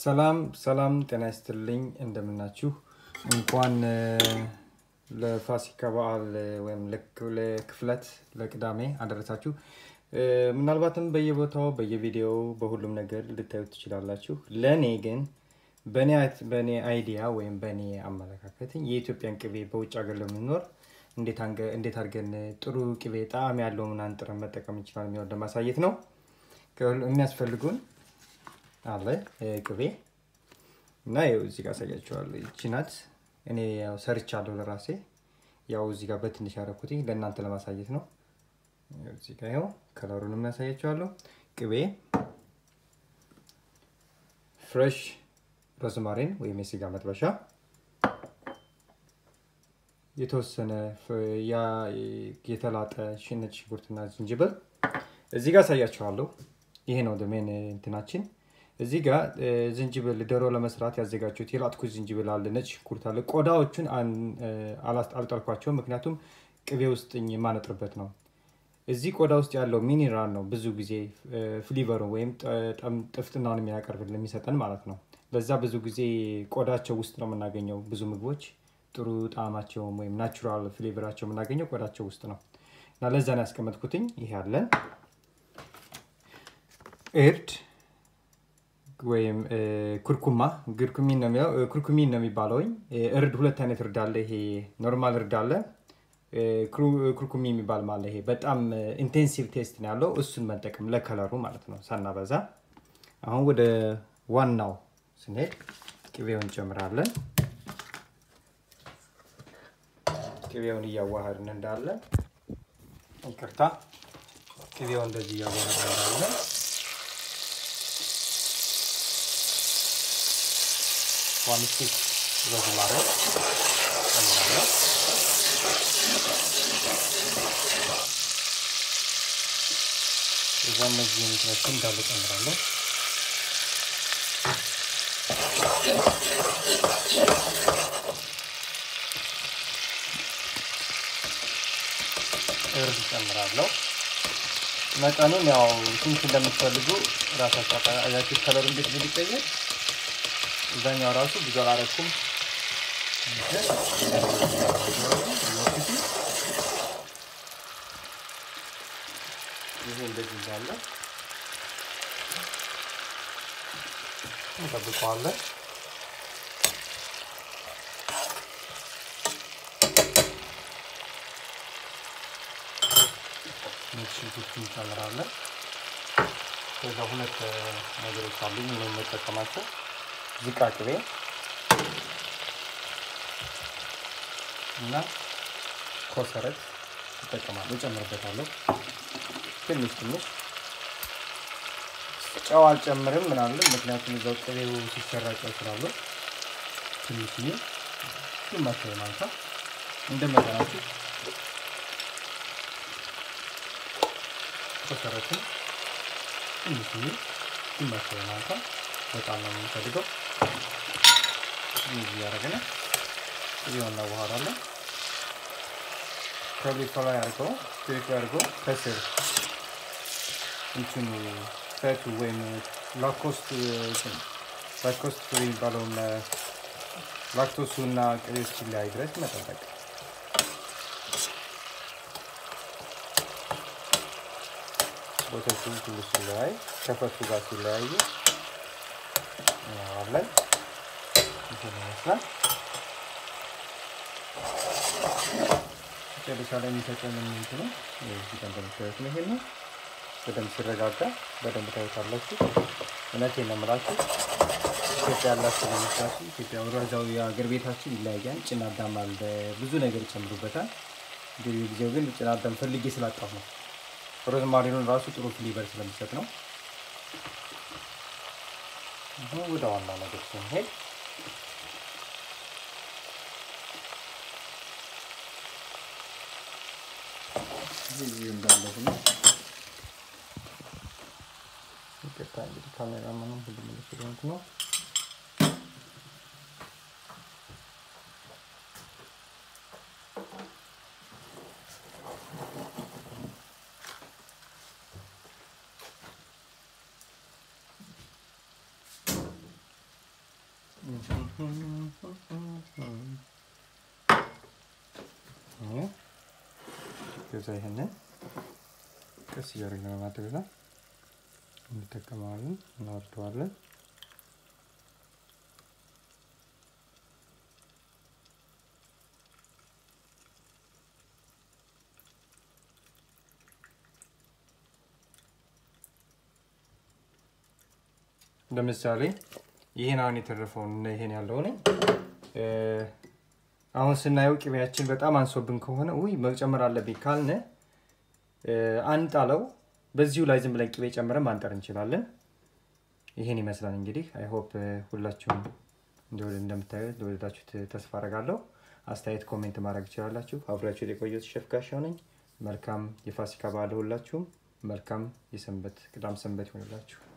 ሰላም ሰላም፣ ጤና ይስጥልኝ እንደምናችሁ። እንኳን ለፋሲካ በዓል ወይም ለክፍለት ለቅዳሜ አደረሳችሁ። ምናልባትም በየቦታው በየቪዲዮው በሁሉም ነገር ልታዩት ትችላላችሁ። ለእኔ ግን በእኔ አይዲያ ወይም በእኔ አመለካከት የኢትዮጵያን ቅቤ በውጭ ሀገር ለምንኖር እንዴት አድርገን ጥሩ ቅቤ ጣዕም ያለው ምን አንጥረን መጠቀም እንችላለን የሚሆን ለማሳየት ነው። የሚያስፈልጉን አለ ቅቤ እና ይኸው እዚህ ጋር አሳያችኋለሁ። ይቺ ናት። እኔ ያው ሰርቻለሁ ለራሴ ያው እዚህ ጋር በትንሽ ያደረኩት ለእናንተ ለማሳየት ነው። እዚህ ጋር ይኸው ከለሩን የሚያሳያችኋለሁ። ቅቤ ፍሬሽ ሮዝማሪን ወይም የስጋ መጥበሻ፣ የተወሰነ የተላጠ ነጭ ሽንኩርትና ዝንጅብል እዚህ ጋር አሳያችኋለሁ። ይሄ ነው ሜን እንትናችን። እዚህ ጋር ዝንጅብል ዶሮ ለመስራት ያዘጋጁት የላጥኩት ዝንጅብል አለ፣ ነጭ ሽንኩርት አለ። ቆዳዎቹን አልጠልኳቸውም፣ ምክንያቱም ቅቤ ውስጥ የማነጥርበት ነው። እዚህ ቆዳ ውስጥ ያለው ሚኒራል ነው ብዙ ጊዜ ፍሊቨሩ ወይም ጥፍጥናውን የሚያቀርብልን የሚሰጠን ማለት ነው። ለዛ ብዙ ጊዜ ቆዳቸው ውስጥ ነው የምናገኘው። ብዙ ምግቦች ጥሩ ጣዕማቸውም ወይም ናቹራል ፍሌቨራቸው የምናገኘው ቆዳቸው ውስጥ ነው እና ለዛ ነው ያስቀመጥኩትኝ። ይሄ አለን እርድ ወይም ኩርኩማ ግርኩሚን ነው የሚለው ኩርኩሚን ነው የሚባለውኝ። እርድ ሁለት አይነት እርድ አለ። ይሄ ኖርማል እርድ አለ፣ ኩርኩሚ የሚባል ማለት ይሄ በጣም ኢንቴንሲቭ ቴስት ነው ያለው። እሱን መጠቀም ለከለሩ ማለት ነው ሳናበዛ። አሁን ወደ ዋናው ስንሄድ ቅቤውን እንጨምራለን። ቅቤውን እያዋሃድን እንዳለ ይቅርታ፣ ቅቤውን እንደዚህ እያዋሃድን እንዳለ ዋን ስቲክ ሮዝማሪ ጨምራለሁ። እዛ እነዚህ እንትኖችን እንዳለ ጨምራለሁ። እርድ ጨምራለሁ። መጠኑን ያው ስንት እንደምትፈልጉ ራሳችሁ አያችሁ። ከለሩ እንዴት ሊቀየር እዛኛው ራሱ ብዙ አላረኩም። ይሄ እንደዚህ እንዳለ እንጠብቀዋለን። ነጭ ሽንኩርት እንጨምራለን። ከዛ ሁለት ነገሮች አሉኝ እኔ የምጠቀማቸው ዝቃ ቅቤ እና ኮሰረት እጠቀማለሁ፣ እጨምርበታለሁ። ትንሽ ትንሽ ጨው አልጨምርም ምናምን፣ ምክንያቱም እዛው ቅቤው ሲሰራ ጨው ስላለው ትንሽዬ ግማሽ ማንኪያ እንደ መጠናችሁ ኮሰረትን ትንሽዬ ግማሽ ማንኪያ በጣም ነው የምንፈልገው። እዚህ ያደረግን ቅቤውን እናዋሃዳለን። ከሊቶ ላይ አድርገው ክሊቶ አድርገው ከስር እንትኑ ፈቱ ወይም ላኮስት ላኮስት ፍሪ የሚባለውን ላክቶሱ እና ቅቤ እስኪለያይ ድረስ መጠበቅ። ወተቱ ሁሉ ሲለያይ ከፈቱ ጋር ሲለያዩ እናዋለን። ይሄን ይመስላል። መጨረሻ ላይ የሚሰጠን ምንት ነው እዚህ ጋር እንደምታዩት ነው። ይሄን በደንብ ሲረጋጋ በደንብ ታዩታላችሁ። እውነቴን ነው የምላችሁ ኢትዮጵያ ያላችሁ ለመስራችሁ ኢትዮጵያ ወራዛው የሀገር ቤታችን ይለያያል። ጭና አዳም አለ፣ ብዙ ነገር ይጨምሩበታል። እንግዲህ ጊዜው ግን ጭና አዳም ፈልጌ ስላጣሁ ነው። ሮዝማሪኑን ራሱ ጥሩ ፍሌቨር ስለሚሰጥ ነው። አሁን ወደ ዋና ነገር ስንሄድ እዚህ እንዳለ ሆኖ ይቅርታ እንግዲህ ካሜራማኑም ሁሉ ምልክ ስለሆንኩ ነው። ከዛ ይሄንን ቀስ እያደረግን በማድረግ እንጠቀመዋለን፣ እናወርደዋለን። ለምሳሌ ይህን አሁን የተረፈውን ይሄን ያለው ነኝ አሁን ስናየው ቅቤያችን በጣም አንሶብን ከሆነ ውይ መጨመር አለብኝ ካልነ አንጣለው። በዚሁ ላይ ዝም ብለን ቅቤ ጨምረን ማንጠር እንችላለን። ይሄን ይመስላል እንግዲህ። አይ ሆፕ ሁላችሁም እንደምታዩት ለወደዳችሁት ተስፋ አረጋለሁ። አስተያየት ኮሜንት ማድረግ ትችላላችሁ። አብራችሁ የቆየሁት ሼፍ ጋሻው ነኝ። መልካም የፋሲካ በዓል ሁላችሁም። መልካም የሰንበት ቅዳም ሰንበት ይሆንላችሁ።